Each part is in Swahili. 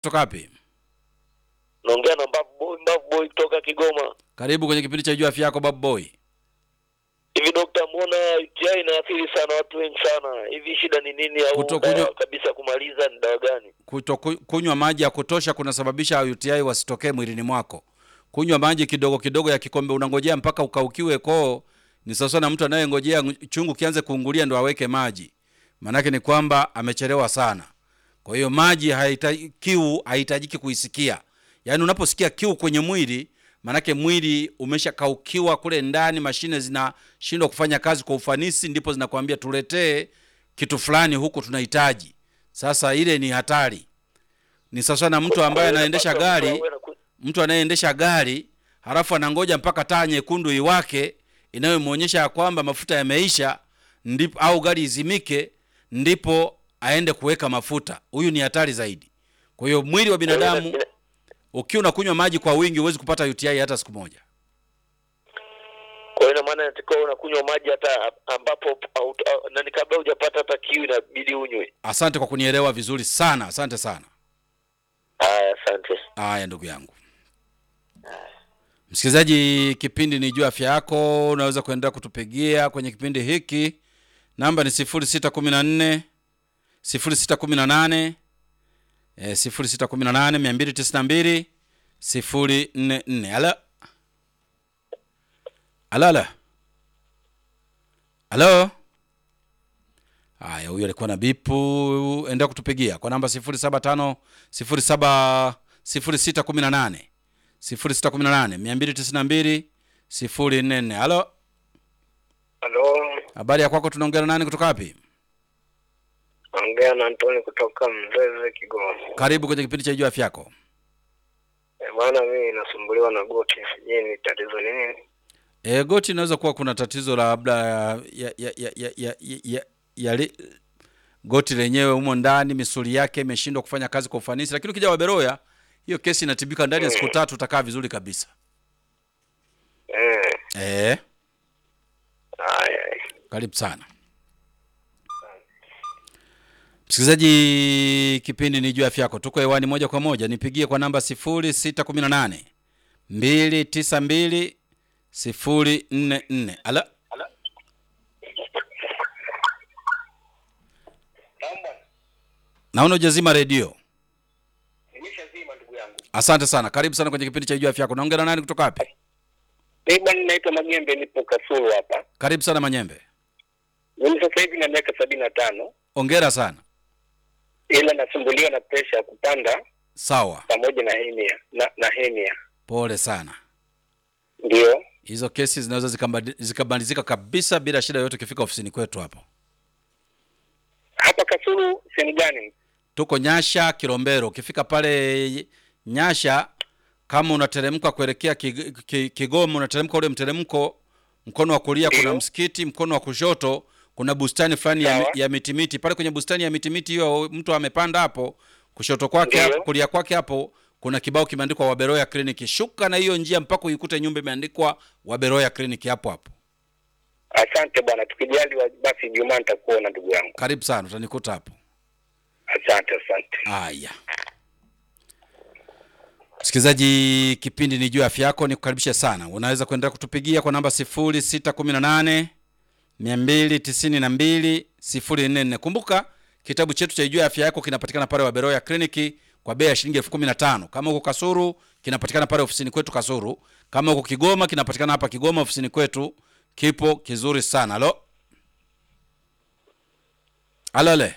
kutoka wapi? Naongea na Mbavu Boy, Mbavu Boy kutoka Kigoma. Karibu kwenye kipindi cha Jua Afya Yako, Babu Boy. Hivi dokta, mbona UTI inaathiri sana watu wengi sana? Hivi shida ni nini, au Kutokunywa- dawa kabisa kumaliza ni dawa gani? Kuto kunywa maji ya kutosha kunasababisha UTI wasitokee mwilini mwako. Kunywa maji kidogo kidogo ya kikombe, unangojea mpaka ukaukiwe koo, ni sawa na mtu anayengojea chungu kianze kuungulia ndo aweke maji. Maanake ni kwamba amechelewa sana. Kwa hiyo maji haihitaji, kiu haihitajiki kuisikia. Yaani unaposikia kiu kwenye mwili, maanake mwili umeshakaukiwa kule ndani, mashine zinashindwa kufanya kazi kwa ufanisi, ndipo zinakwambia tuletee kitu fulani huku tunahitaji. Sasa ile ni hatari. Ni sawa na mtu ambaye anaendesha gari, mtu anayeendesha gari halafu anangoja mpaka taa nyekundu iwake inayomwonyesha ya kwamba mafuta yameisha, ndipo au gari izimike, ndipo aende kuweka mafuta. Huyu ni hatari zaidi. Kwa hiyo mwili wa binadamu ukiwa unakunywa maji kwa wingi, huwezi kupata UTI hata siku moja. Kwa hiyo ina maana inatakiwa unakunywa maji hata ambapo au- au- nani, kabla hujapata hata kiu inabidi unywe. Asante kwa kunielewa vizuri sana, asante sana. Haya, asante. Haya ndugu yangu msikilizaji, kipindi ni juu afya yako. Unaweza kuendelea kutupigia kwenye kipindi hiki, namba ni sifuri sita kumi na nne sifuri sita kumi na nane sifuri sita kumi na nane mia mbili tisini na mbili sifuri nne nne. Alo, alo, alo, alo. Haya, huyo alikuwa na bipu. Endelea kutupigia kwa namba sifuri saba tano sifuri saba sifuri sita kumi na nane sifuri sita kumi na nane mia mbili tisini na mbili sifuri nne nne. Halo, Halo, habari ya kwako? Tunaongea na nani kutoka wapi? ongea na Antoni kutoka Mzeze, Kigoma. Karibu kwenye kipindi cha Jua Afya Yako. E, bwana mimi nasumbuliwa na goti, sijui ni tatizo ni nini. E, goti inaweza kuwa kuna tatizo labda ya, ya, ya, ya, ya, ya, ya, ya li, goti lenyewe humo ndani misuli yake imeshindwa kufanya kazi kwa ufanisi, lakini ukija Waberoya hiyo kesi inatibika ndani ya siku tatu, utakaa vizuri kabisa. Eh, E, haya. karibu sana msikilizaji, kipindi ni juu ya afya yako. Tuko hewani moja kwa moja, nipigie kwa namba sifuri sita kumi na nane mbili tisa mbili sifuri nne nne. Ala, naona ujazima redio. Nimeshazima ndugu yangu. Asante sana, karibu sana kwenye kipindi cha juu ya afya yako. Naongea na nani kutoka wapi? Mimi bwana naitwa Magembe, nipo Kasulu hapa. Karibu sana Manyembe, Mimi sasa hivi na miaka sabini na tano ongera sana. ila nasumbuliwa na presha ya kupanda Sawa, pamoja na henia na, na henia pole sana. ndio. Hizo kesi zinaweza zikambadi- zikabadilika kabisa bila shida yoyote ukifika ofisini kwetu hapo. Hapa Kasulu sehemu gani? tuko Nyasha Kilombero. Ukifika pale Nyasha, kama unateremka kuelekea Kig- Ki- Kigoma, unateremka ule mteremko, mkono wa kulia kuna Ndio. msikiti, mkono wa kushoto kuna bustani fulani ya, Sawa. ya mitimiti. Pale kwenye bustani ya mitimiti hiyo mtu amepanda hapo, kushoto kwake Ndio. hapo, kulia kwake hapo kuna kibao kimeandikwa Waberoya Clinic. Shuka na hiyo njia mpaka uikute nyumba imeandikwa Waberoya Clinic hapo hapo. Asante bwana, tukijaliwa basi Ijumaa nitakuona ndugu yangu. Karibu sana, utanikuta hapo. Asante, asante. Haya, msikilizaji, kipindi ni juu ya afya yako. Nikukaribisha sana, unaweza kuendelea kutupigia kwa namba sifuri sita kumi na nane mia mbili tisini na mbili sifuri nne nne. Kumbuka kitabu chetu cha juu ya afya yako kinapatikana pale Waberoya kliniki kwa bei ya shilingi elfu kumi na tano. Kama huko Kasuru kinapatikana pale ofisini kwetu Kasuru. Kama huko Kigoma kinapatikana hapa Kigoma ofisini kwetu, kipo kizuri sana. Alo, alole,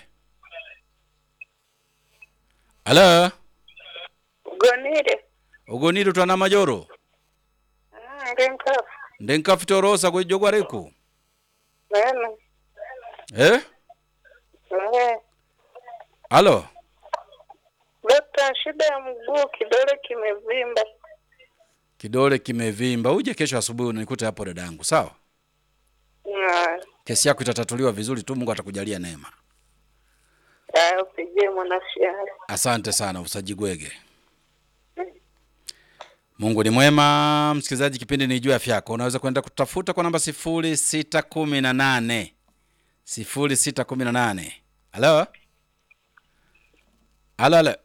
alo Gonire. ugoniri twana majoro Ah, ndenka. ndenkafitorosa kwijogwa riku Nene. eh? Eh. alo Dokta, shida ya mguu, kidole kimevimba. kidole kimevimba uje kesho asubuhi unikute hapo dadangu sawa Na kesi yako itatatuliwa vizuri tu mungu atakujalia neema ah, upigie mwanasheria. asante sana usajigwege mungu ni mwema msikilizaji kipindi ni juu ya afya yako unaweza kwenda kutafuta kwa namba sifuri sita kumi na nane sifuri sita kumi na nane halo halo halo